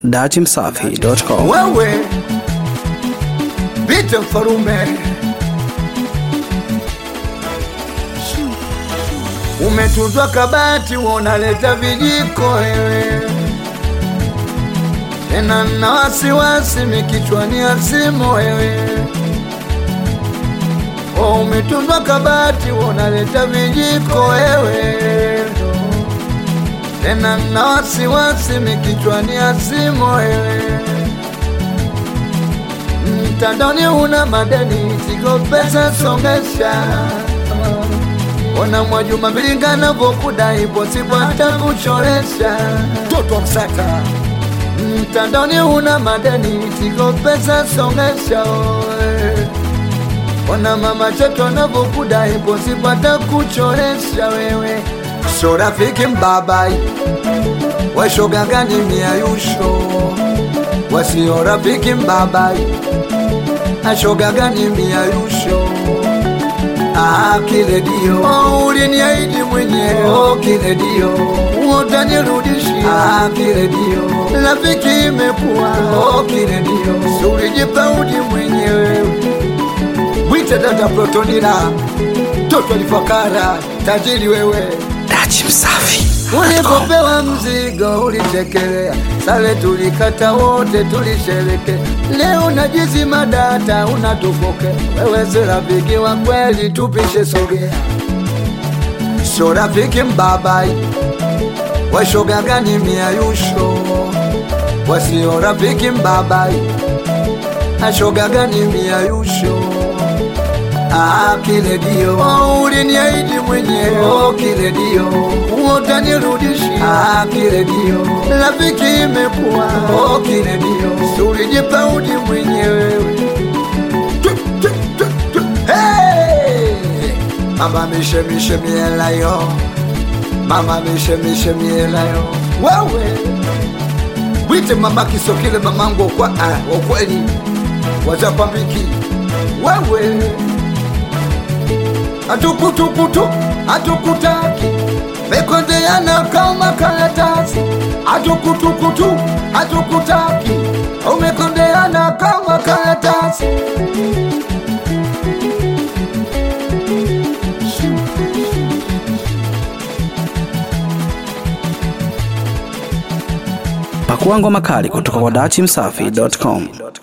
datimsafi.com. wewe Bite Mfarume, umetuzwa kabati, unaleta vijiko wewe tena na wasiwasi mikichwani asimo wewe oh, umetuzwa kabati, unaleta vijiko wewe tena na wasiwasi mikichwani asimo wewe mtandoni una madeni siko pesa songesha ona Mwajuma Mbilinga navyokudai posipo hata kuchoresha toto msaka mtandoni una madeni siko pesa songesha oe. ona mama choto navyokudai posipo hata kuchoresha wewe so rafiki mbabai washoga gani miayusho wasio rafiki mbabai ashoga gani miayusho Ah, kile dio oh, uliniahidi mwenyewe oh, kile dio utanirudishia ah, kile dio rafiki imekuwa oh, kile dio si ulijipaudi mwenyewe mwite dada protonila toto lifakara tajiri wewe Datimsafi. Ulipopewa mzigo ulitekelea, sale tulikata wote tulishereke. Leo najizima data unatufoke, wewe si rafiki wa kweli, tupishe sogea. So rafiki mbabai, washoga gani miayusho, wasio rafiki mbabai, ashoga gani miayusho Ah, kile dio oh, uliniahidi mwenyewe oh, kile dio utanirudishia ah, kile dio rafiki imekuwa oh, kile dio si ulijipaudi mwenyewe Tu, tu, tu, tu. Hey! mama mishemishe mielayo mama mishemishe mielayo wewe wite mama kisokile mamangu kwa ah, ukweli wazapambiki wewe atukutukutu atukutaki mekondeana kama karatasi atukutukutu atukutaki umekondeana kama karatasi Pakua ngoma kali kutoka kwa datimsafi.com.